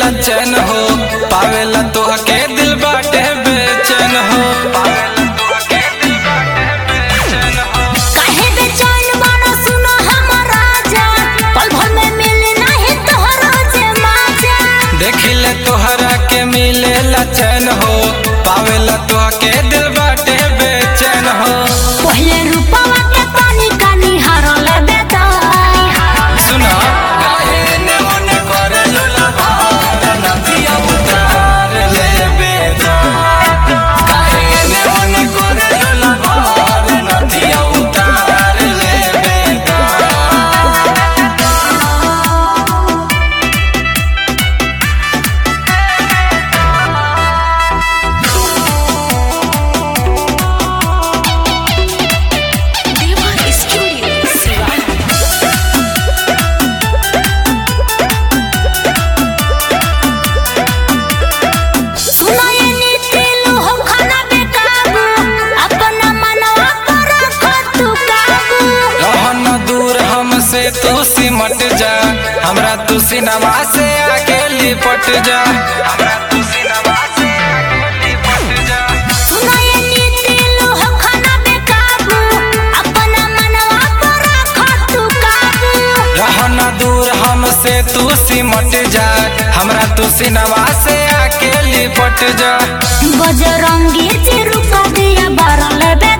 मिलेला चैन हो पावेला तोहके दिल बाटे बेचैन हो पावेला तोहके दिल बाटे बेचैन हो काहे बेचैन बाना सुनो हमर राजा पल भर में मिले नाही तोहरो जे माजा देखिले तोहरा के मिलेला चैन हो पावेला तोहके दिल बाटे बेचैन हो पहिले रूपवा के पानी कानी हरल बेदा सुना काहे ने मन करे लुलभा नदिया उतार ले बेजा काहे ने मन करे लुलभा नदिया उतार ले बेजा देवा स्टूडियो सिवान सुनो ये नीति लोहो खाना बेकाबू अपना मनवा पर रखो तू काबू रहन दूर हमसे तू सिमट जा हमरा तू सिनेमा से आके लिपट जा हमरा तू सिनेमा से आके लिपट जा सुनो ये नीति लोहो खाना बेकाबू अपना मनवा पर रखो तू काबू रहन दूर हमसे तू सिमट जा हमरा तू सिनेमा से आके लिपट जा बजरंगी चिरुका दिया बरल बे